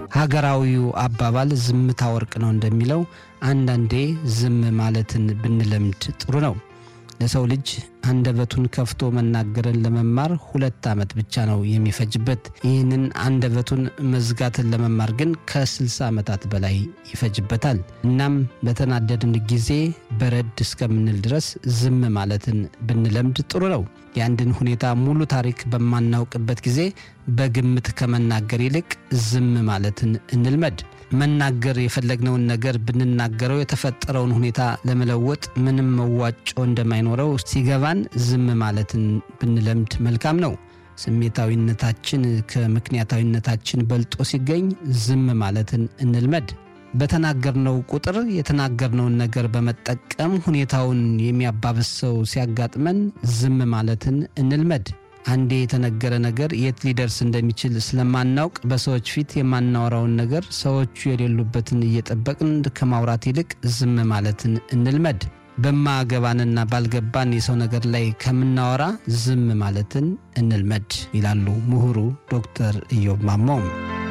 ሀገራዊው አባባል ዝምታ ወርቅ ነው እንደሚለው አንዳንዴ ዝም ማለትን ብንለምድ ጥሩ ነው። ለሰው ልጅ አንደበቱን ከፍቶ መናገርን ለመማር ሁለት ዓመት ብቻ ነው የሚፈጅበት። ይህንን አንደበቱን መዝጋትን ለመማር ግን ከ60 ዓመታት በላይ ይፈጅበታል። እናም በተናደድን ጊዜ በረድ እስከምንል ድረስ ዝም ማለትን ብንለምድ ጥሩ ነው። የአንድን ሁኔታ ሙሉ ታሪክ በማናውቅበት ጊዜ በግምት ከመናገር ይልቅ ዝም ማለትን እንልመድ። መናገር የፈለግነውን ነገር ብንናገረው የተፈጠረውን ሁኔታ ለመለወጥ ምንም መዋጮ እንደማይኖረው ሲገባን ዝም ማለትን ብንለምድ መልካም ነው። ስሜታዊነታችን ከምክንያታዊነታችን በልጦ ሲገኝ ዝም ማለትን እንልመድ። በተናገርነው ቁጥር የተናገርነውን ነገር በመጠቀም ሁኔታውን የሚያባብስ ሰው ሲያጋጥመን ዝም ማለትን እንልመድ። አንዴ የተነገረ ነገር የት ሊደርስ እንደሚችል ስለማናውቅ በሰዎች ፊት የማናወራውን ነገር ሰዎቹ የሌሉበትን እየጠበቅን ከማውራት ይልቅ ዝም ማለትን እንልመድ። በማገባንና ባልገባን የሰው ነገር ላይ ከምናወራ ዝም ማለትን እንልመድ ይላሉ ምሁሩ ዶክተር ኢዮብ ማሞ።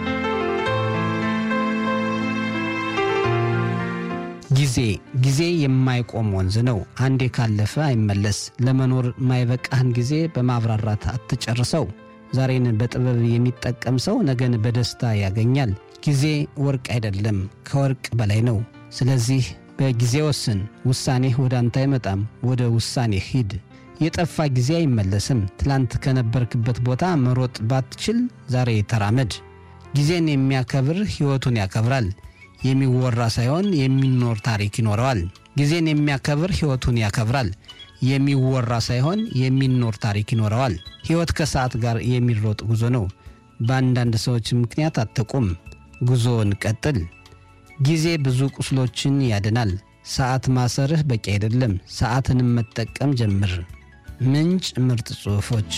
ጊዜ ጊዜ የማይቆም ወንዝ ነው። አንዴ ካለፈ አይመለስ። ለመኖር ማይበቃህን ጊዜ በማብራራት አትጨርሰው። ዛሬን በጥበብ የሚጠቀም ሰው ነገን በደስታ ያገኛል። ጊዜ ወርቅ አይደለም፣ ከወርቅ በላይ ነው። ስለዚህ በጊዜ ወስን። ውሳኔህ ወደ አንተ አይመጣም፣ ወደ ውሳኔ ሂድ። የጠፋ ጊዜ አይመለስም። ትላንት ከነበርክበት ቦታ መሮጥ ባትችል ዛሬ ተራመድ። ጊዜን የሚያከብር ሕይወቱን ያከብራል። የሚወራ ሳይሆን የሚኖር ታሪክ ይኖረዋል። ጊዜን የሚያከብር ሕይወቱን ያከብራል። የሚወራ ሳይሆን የሚኖር ታሪክ ይኖረዋል። ሕይወት ከሰዓት ጋር የሚሮጥ ጉዞ ነው። በአንዳንድ ሰዎች ምክንያት አትቁም፣ ጉዞውን ቀጥል። ጊዜ ብዙ ቁስሎችን ያድናል። ሰዓት ማሰርህ በቂ አይደለም፣ ሰዓትንም መጠቀም ጀምር። ምንጭ ምርጥ ጽሑፎች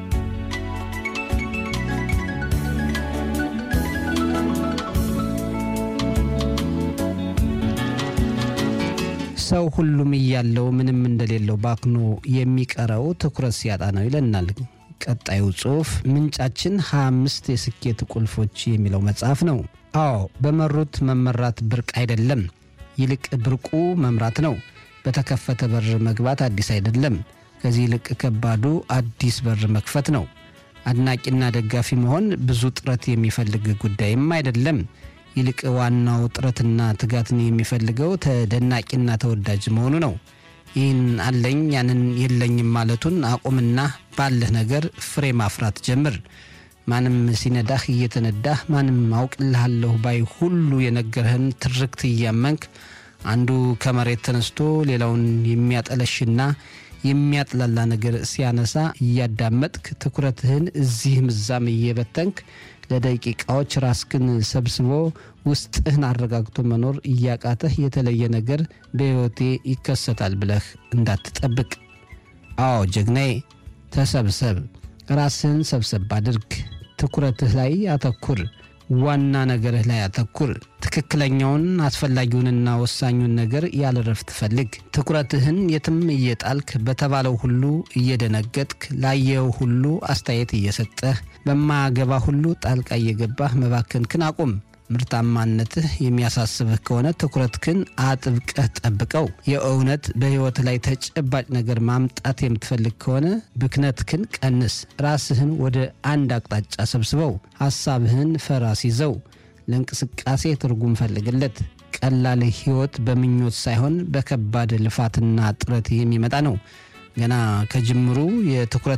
ሰው ሁሉም እያለው ምንም እንደሌለው ባክኖ የሚቀረው ትኩረት ሲያጣ ነው ይለናል ቀጣዩ ጽሑፍ። ምንጫችን 25 የስኬት ቁልፎች የሚለው መጽሐፍ ነው። አዎ በመሩት መመራት ብርቅ አይደለም፣ ይልቅ ብርቁ መምራት ነው። በተከፈተ በር መግባት አዲስ አይደለም፣ ከዚህ ይልቅ ከባዱ አዲስ በር መክፈት ነው። አድናቂና ደጋፊ መሆን ብዙ ጥረት የሚፈልግ ጉዳይም አይደለም። ይልቅ ዋናው ጥረትና ትጋትን የሚፈልገው ተደናቂና ተወዳጅ መሆኑ ነው። ይህን አለኝ ያንን የለኝም ማለቱን አቁምና ባለህ ነገር ፍሬ ማፍራት ጀምር። ማንም ሲነዳህ እየተነዳህ ማንም አውቅልሃለሁ ባይ ሁሉ የነገርህን ትርክት እያመንክ አንዱ ከመሬት ተነስቶ ሌላውን የሚያጠለሽና የሚያጥላላ ነገር ሲያነሳ እያዳመጥክ ትኩረትህን እዚህም እዛም እየበተንክ ለደቂቃዎች ራስክን ሰብስቦ ውስጥህን አረጋግቶ መኖር እያቃተህ የተለየ ነገር በሕይወቴ ይከሰታል ብለህ እንዳትጠብቅ። አዎ ጀግናዬ፣ ተሰብሰብ፣ ራስህን ሰብሰብ አድርግ። ትኩረትህ ላይ አተኩር። ዋና ነገርህ ላይ አተኩር። ትክክለኛውን አስፈላጊውንና ወሳኙን ነገር ያለ ረፍት ፈልግ። ትኩረትህን የትም እየጣልክ በተባለው ሁሉ እየደነገጥክ ላየው ሁሉ አስተያየት እየሰጠህ በማያገባ ሁሉ ጣልቃ እየገባህ መባከንክን አቁም። ምርታማነትህ የሚያሳስብህ ከሆነ ትኩረትህን አጥብቀህ ጠብቀው። የእውነት በሕይወት ላይ ተጨባጭ ነገር ማምጣት የምትፈልግ ከሆነ ብክነትህን ቀንስ። ራስህን ወደ አንድ አቅጣጫ ሰብስበው። ሐሳብህን ፈራስ ይዘው። ለእንቅስቃሴ ትርጉም ፈልግለት። ቀላል ሕይወት በምኞት ሳይሆን በከባድ ልፋትና ጥረት የሚመጣ ነው። ገና ከጅምሩ የትኩረት